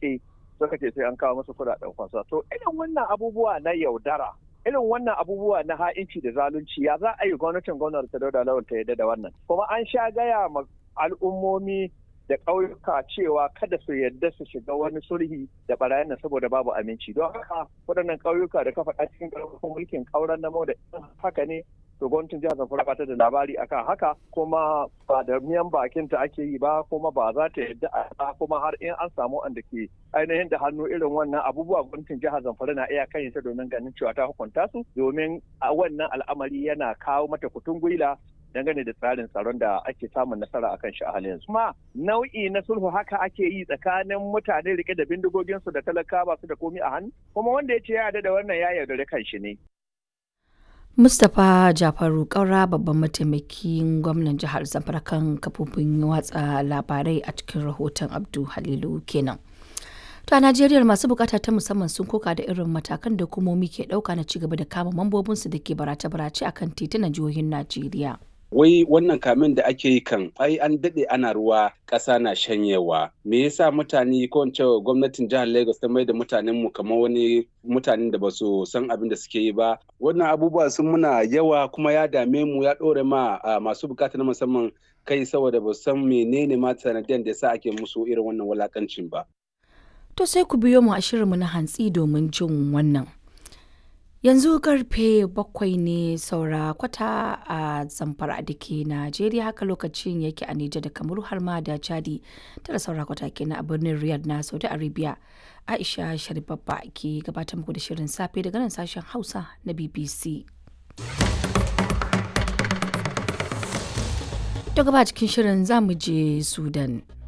rike suka ce sai an kawo musu kuɗaɗen fansa to irin wannan abubuwa na yaudara irin wannan abubuwa na ha'inci da zalunci ya za a yi gwamnatin gwamnati ta dauda lawan ta yadda da wannan kuma an sha gaya ma al'ummomi da ƙauyuka cewa kada su yadda su shiga wani sulhi da barayin nan saboda babu aminci don haka waɗannan ƙauyuka da ka faɗa cikin ƙarfafin mulkin ƙauren namo da haka ne to gwamnatin jihar zamfara ba ta da labari akan haka kuma ba da miyan bakin ta ake yi ba kuma ba za ta yadda a kuma har in an samu wanda ke ainihin da hannu irin wannan abubuwa gwamnatin jihar zamfara na iya kan ta domin ganin cewa ta hukunta su domin a wannan al'amari yana kawo mata kutun gwila dangane da tsarin tsaron da ake samun nasara a kan shi a halin yanzu. Kuma nau'i na sulhu haka ake yi tsakanin mutane rike da bindigoginsu da talaka ba su da komi a hannu kuma wanda ya ce ya da wannan ya yaudare kan shi ne. Mustapha Jafaru Kaura babban mataimakin gwamnan jihar Zamfara kan kafofin watsa labarai a cikin rahoton Abdu Halilu kenan. To a Najeriya masu bukata ta musamman sun koka da irin matakan da hukumomi ke dauka na cigaba da kama mambobinsu da ke barace-barace akan titunan jihohin Najeriya. wai wannan kamin da ake yi kan ai an daɗe ana ruwa ƙasa na shanyewa me yasa mutane ko in gwamnatin jihar lagos ta mai da mutanen mu kamar wani mutanen da ba su san abin da suke yi ba wannan abubuwa sun muna yawa kuma ya dame mu ya ɗore ma masu bukata na musamman kai saboda ba san menene ma sanadiyan da yasa ake musu irin wannan walakancin ba to sai ku biyo mu a shirinmu na hantsi domin jin wannan yanzu karfe bakwai ne saura kwata a zamfara da ke najeriya haka lokacin yake a nijar da kamaru har ma da chadi tara saura kwata kenan a birnin riyadh na saudi arabia aisha sharibabba ke gabatar muku da shirin safe daga nan sashen hausa na bbc to gaba cikin shirin zamu je sudan